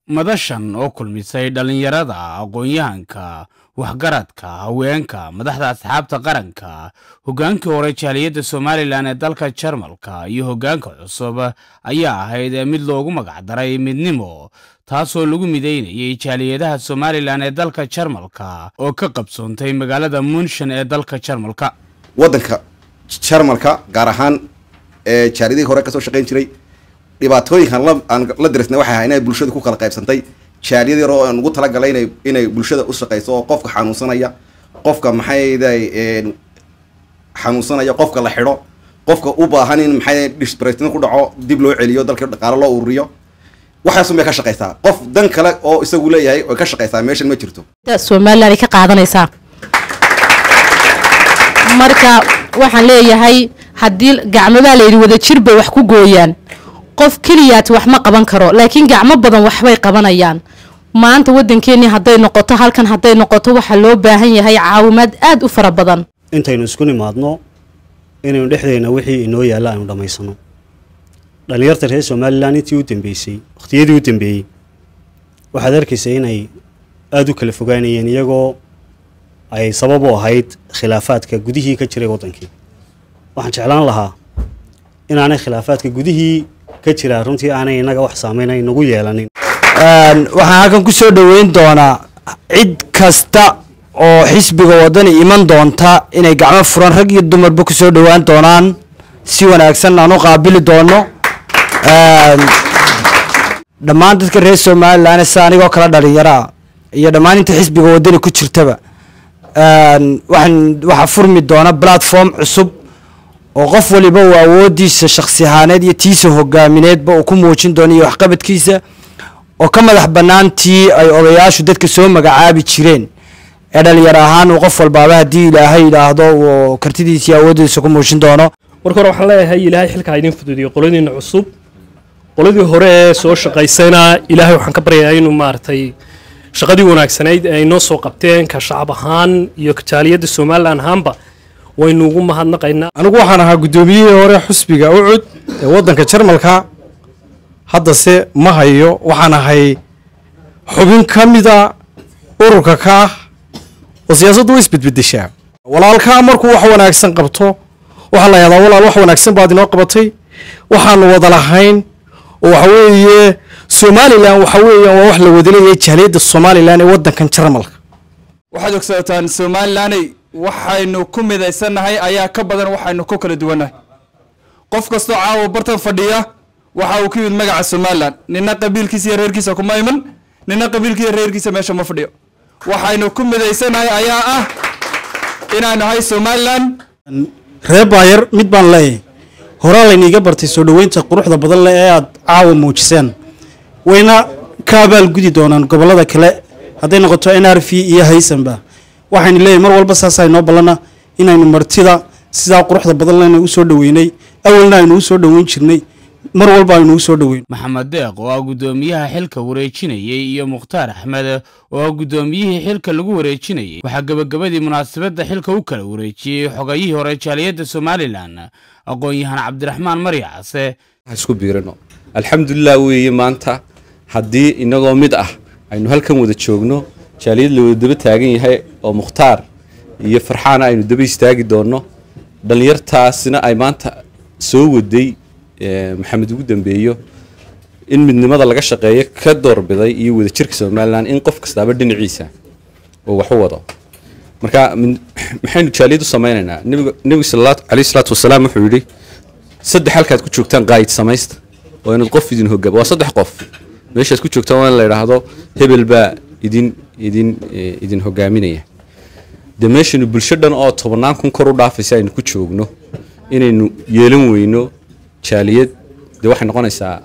madashan oo kulmisay dhallinyarada aqoon-yahanka waxgaradka haweenka madaxda asxaabta qaranka hoggaankii hore jaaliyadda somalilan ee dalka jarmalka iyo hoggaanka cusub ayaa ahayd mid loogu magacdaray midnimo taasoo lagu midaynayay jaaliyadaha somalilan ee dalka jarmalka oo ka qabsoontay magaalada munshan ee dalka jarmalka waddanka jarmalka gaar ahaan ee jaaliyadihii hore kasoo shaqayn jiray dhibaatooyinkan la aan la dirisnay waxay ahay inay bulshadu ku kala qaybsantay jaaliyad yar oo aan ugu talagalay inay inay bulshada u shaqayso oo qofka xanuunsanaya qofka maxayday xanuunsanaya qofka la xidho qofka u baahan in maxay disbaratin ku dhaco dib loo celiyo dalka dhaqaalo loo ururiyo waxaasun bay ka shaqaysaa qof dan kale oo isagu leeyahay oy ka shaqaysaa meeshan ma jirto somalilan ay ka qaadanaysaa marka waxaan leeyahay haddii gacmabaa layidhi wada jir bay wax ku gooyaan qof keliyaati wax ma qaban karo laakiin gacmo badan waxbay qabanayaan maanta waddankeennii hadday noqoto halkan hadday noqoto waxaa loo baahan yahay caawimaad aada u fara badan intaynu isku nimaadno inaynu dhexdeenna wixii inoo yaalla aynu dhammaysano dhallinyarta reer somalilan intii u dambeysay wakhtiyadii u dambeeyey waxaad arkaysa inay aada u kala fogaanayeen iyagoo ay sabab u ahayd khilaafaadka gudihii ka jiray waddankii waxaan jeclaan lahaa inaanay khilaafaadka gudihii ka jiraa runtii aanay innaga wax saameynay nagu yeelanin waxaan halkan ku soo dhoweyn doonaa cid kasta oo xisbiga waddani iman doonta inay gacmo furan rag iyo dumarba ku soo dhowaan doonaan si wanaagsan aan u qaabili doono dhammaan dadka reer somalilan sida anigoo kala dhalinyaraa iyo dhammaan inta xisbiga waddani ku jirtaba waxaan waxaa furmi doona platform cusub oo qof waliba uu awoodiisa shaksi ahaaneed iyo tiisa hogaamineedba uu ku muujin doono iyo waxqabadkiisa oo ka madax banaantii ay odayaashu dadka soo magacaabi jireen ee dhalinyar ahaan uu qof walbaaba haddii ilaahay yidhaahdo uu kartidiisa iyo awoodiisa ku muujin doono marka hore waxaan leeyahay ilaahay xilkaa idin fududiyo qoladiina cusub qoladii hore ee soo shaqaysayna ilaahay waxaan ka baryayaa inuu maaragtay shaqadii wanaagsanayd ee ay noo soo qabteen ka shacab ahaan iyo jaaliyadda somalilan ahaanba waynu ugu mahadnaqaynaa anigu waxaan ahaa guddoomiyihii hore xusbiga ucud ee waddanka jarmalka haddase ma hayo waxaan ahay xubin ka mida ururka ka ah oo siyaasaddu way isbedbedeshaa walaalkaa markuu wax wanaagsan qabto waxaa la yahdaa walaal wax wanaagsan baad inoo qabatay waxaanu wada lahayn oo waxa weeye somalilan waxa weeyaan waa wax la wadaleeyahay jaaliyadda somalilan ee waddankan jarmalka waxaad ogsoataan somalilaney waxaynu ku midaysannahay ayaa ka badan waxaynu ku kala duwannahay qof kastoo caawa bartan fadhiya waxa uu ku yimid magaca somalilan nina qabiilkiisa iyo reerkiisa kuma iman nina qabiilkiiyo reerkiisa meesha ma fadhiyo waxaynu ku midaysannahay ayaa ah inaynu nahay somalilan reer baayar mid baan leeyahay horaa layniiga bartay soo dhoweynta quruxda badan leh ee aad caawa muujiseen wayna ka abaalgudi doonaan gobollada kale hadday noqoto n r v iyo haysanba waxaynu leeyahay mar walba saasaa inoo ballana inaynu martida sidaa quruxda badan lena u soo dhoweynay awalna aynu u soo dhoweyn jirnay mar walba aynu u soo dhoweyn maxamed deeq oo ah guddoomiyaha xilka wareejinayay iyo mukhtaar axmed oo ah guddoomiyihii xilka lagu wareejinayay waxaa gebagabadii munaasabadda xilka u kala wareejiyey xogayihii hore jaaliyadda somalilan aqoon-yahan cabdiraxmaan maryacase isku biirino alxamdulilah weeye maanta haddii inagoo mid ah aynu halkan wada joogno jaaliyad la wada daba taagan yahay oo mukhtaar iyo farxaana aynu daba istaagi doonno dhallinyartaasina ay maanta soo waday maxamed ugu dambeeyo in midnimada laga shaqeeyo ka doorbiday iyo wadajirka somalilan in qof kastaaba dhinaciisa oo wax u wado marka maxaynu jaaliyad u samaynaynaa nebigu caleyhi salaatu wasalaam wuxuu yidhi saddex halkaad ku joogtaan qaayid samaysta oo inaad qof idin hogaam waa saddex qof meeshaad ku joogtaan waa in la yidhaahdo hebel baa idin idin idin hogaaminaya dee meeshaynu bulsho dhan oo tobannaan kun kor u dhaafaysa aynu ku joogno inaynu yeelan weyno jaaliyad dee waxay noqonaysaa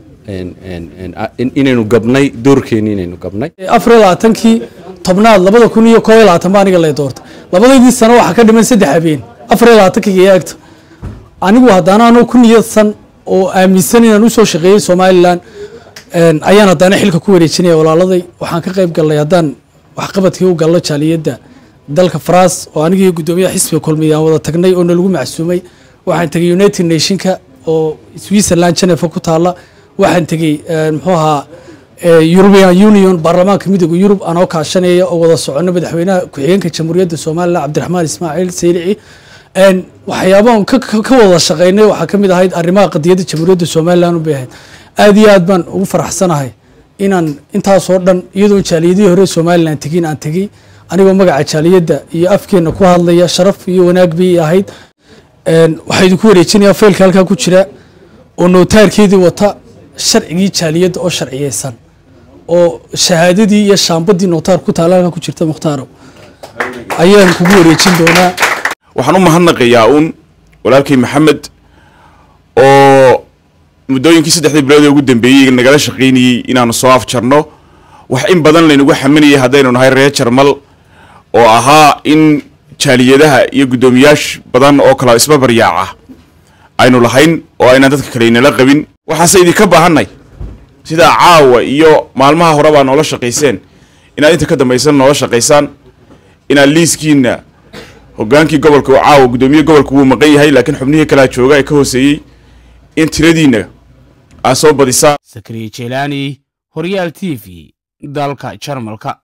inaynu gabnay doorkeeni inaynu gabnay afar iyo labaatankii tobnaad labada kun iyo koob iyo labaatan baa aniga lay doortay labadaydii sano waxaa ka dhiman saddex habeen afar iyo labaatankii iyo eegta anigu haddana anoo ku niyadsan oo aaminsan inaan usoo shaqeeyey somalilan ayaan haddana xilka ku wareejinaya walaaladay waxaan ka qayb gallay haddaan waxqabadkii u gallo jaaliyadda dalka faras oo anigii guddoomiyaha xisbiga kulmiya aan wada tagnay oo nalagu macsuumay waxaan tegay united nationka oo switzerland genefa ku taalla waxaan tegey muxuu ahaa european union baarlamaanka midooda yurub anoo kaashanaya oo wada socono madaxweynaha ku-xigeenka jamhuuriyadda somalilan cabdiraxmaan ismaaciil saylici waxyaabahan ka wada shaqeynay waxaa ka mid ahayd arrimaha qadiyadda jamhuuriyadda somalilan u bay ahayd aad iyo aad baan ugu faraxsanahay inaan intaasoo dhan iyadoon jaaliyadihii hore somalilan tegin aan tegey anigoo magaca jaaliyadda iyo afkeena ku hadlaya sharaf iyo wanaag bay ahayd waxaa idinku wareejinayaa faylka halkaa ku jira oo nootaarkeedii wata sharcigii jaaliyadda oo sharciyeysan oo shahaadadii iyo shaambadii nootaar ku taala halkaa ku jirta mukhtaaro ayaan kugu wareejin doonaa waxaan u mahadnaqayaa uun walaalkay maxamed oo muddooyinkii saddexdii bilood ee ugu dambeeyey nagala shaqaynayey inaanu soo afjarno wax in badan laynagu xaminayay haddaynu nahay reer jarmal oo ahaa in jaaliyadaha iyo guddoomiyaasha badan oo kala isbabaryaaca aynu lahayn oo aynaan dadka kale inala qabin waxaase idinka baahanay sidaa caawa iyo maalmaha hore baa noola shaqayseen inaad inta ka dambaysan noola shaqaysaan inaad liiskiina hogaankii gobolka oo caawa guddoomiye gobolka wuu maqan yahay laakiin xubnihii kalea jooga ee ka hooseeyey in tiradiina aad soo badisaan sakriye jelaani horyaal t v dalka jarmalka